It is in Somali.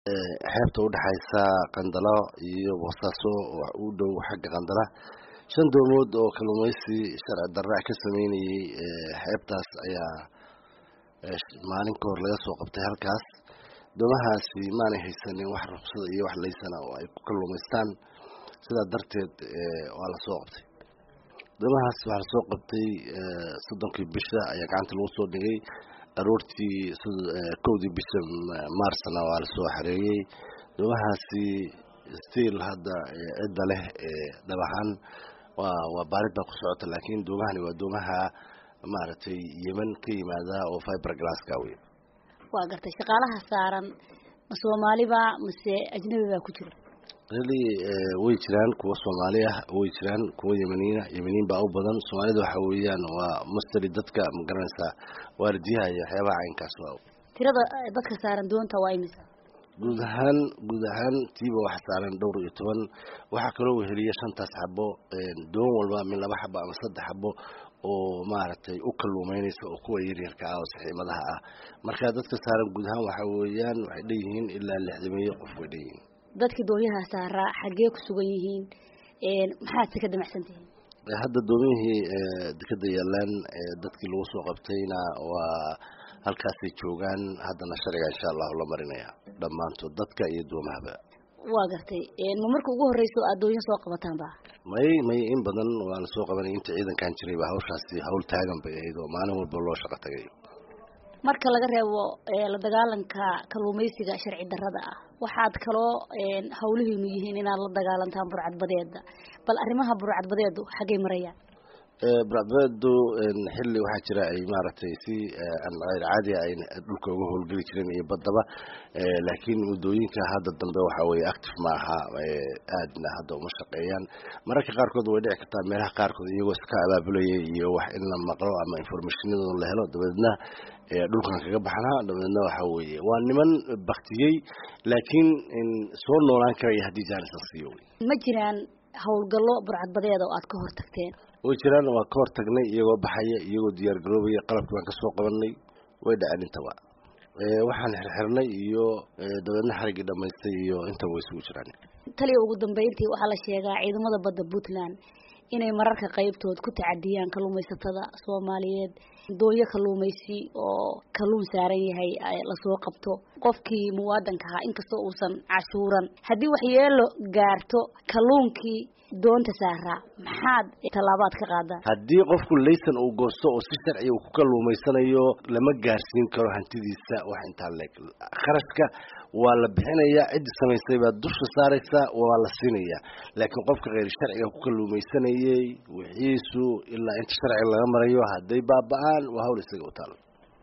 xeebta udhexaysa qandalo iyo boosaaso u dhow xagga qandala shan doomood oo kalluumaysi sharci darra ka sameynayay xeebtaas ayaa maalin ka hor laga soo qabtay halkaas doomahaasi maanay haysanin wax ruqsada iyo wax laysana oo ay ku kalluumaystaan sidaa darteed waa lasoo qabtay doomahaas waxaa lasoo qabtay soddonkii bisha ayaa gacanta lagu soo dhigay aroortii kowdii bisha maarsna waa lasoo xareeyey doomahaasi stiil hadda cidda leh dhab ahaan waa waa baarid baa ku socota laakiin doomahani waa doomaha maaragtay yeman ka yimaada oo fiber glasska wey waa gartay shaqaalaha saaran ma soomaaliba mase ajnabi baa ku jira really way jiraan kuwa soomaali ah way jiraan kuwa yemaniina yemaniin baa u badan soomaalida waxa weeyaan waa mustari dadka magaranaysaa waardiyaha iyo waxyaabaha caynkaas waa tirada dadka saaran doonta waa imisa guud ahaan guud ahaan tiiba waxa saaran dhowr iyo toban waxaa kaloo weheliya shantaas xabo doon walba min laba xabo ama saddex xabo oo maaragtay u kalluumeynaysa oo kuwa yaryarka ah oo saxiimadaha ah marka dadka saaran guud ahaan waxa weeyaan waxay dheyihiin ilaa lixdameeyo qof way dheyihiin dadkii doonyaha saaraa xaggee ku sugan yihiin maxaad si ka damacsan tihiin hadda doomiyihii dekeda yaalaan dadkii lagu soo qabtayna waa halkaasay joogaan haddana sharciga insha allahu la marinaya dhammaantood dadka iyo doomahaba waa gartay ma marka ugu horreyso aad doonyo soo qabataan ba may may in badan waa la soo qabanay inta ciidankan jiray ba hawshaasi hawl taagan bay ahayd oo maalin walba loo shaqo tagay marka laga reebo la dagaalanka kalluumaysiga sharci darrada ah waxaad kaloo hawlihiinu yihiin inaad la dagaalantaan burcadbadeeda bal arrimaha burcadbadeedu xaggay marayaan burcadbadeedu xilli waxaa jira ay maaragtay si aan hayr caadi ay dhulka uga howlgeli jireen iyo baddaba laakiin muddooyinka hadda dambe waxa weye active ma aha aadna hadda uma shaqeeyaan mararka qaarkood way dhici kartaa meelaha qaarkood iyagoo iska abaabulayay iyo wax in la maqlo ama informationadooda la helo dabeedna dhulkan kaga baxnaa dabeedna waxa weeye waa niman baktiyey laakiin soo noolaan karaya haddii jaanis la siiyo ma jiraan howlgallo burcadbadeeda oo aad ka hor tagteen way jiraan waa ka hor tagnay iyagoo baxaya iyagoo diyaar garoobaya qalabkii baan kasoo qabanay way dhaceen intaba waxaan xirxirnay iyo dabeedna xariggii dhamaystay iyo intaba way isugu jiraan taliya ugu dambeyntii waxaa la sheegaa ciidamada badda puntland inay mararka qaybtood ku tacadiyaan kalluumaysatada soomaaliyeed doonyo kalluumaysi oo kalluun saaran yahay lasoo qabto qofkii muwaadanka ahaa inkastoo uusan cashuuran haddii waxyeelo gaarto kalluunkii doonta saaraa maxaad tallaabaad ka qaadaan haddii qofku laysan uu goosto oo si sharciga uu ku kalluumaysanayo lama gaarsiin karo hantidiisa wax intaa leeg kharashka waa la bixinayaa ciddii samaysay baa dusha saaraysa waa la siinayaa laakiin qofka kheyr sharciga ku kalluumaysanayay wixiisu ilaa inta sharciga laga marayo hadday baaba-aan waa hawl isaga u taalo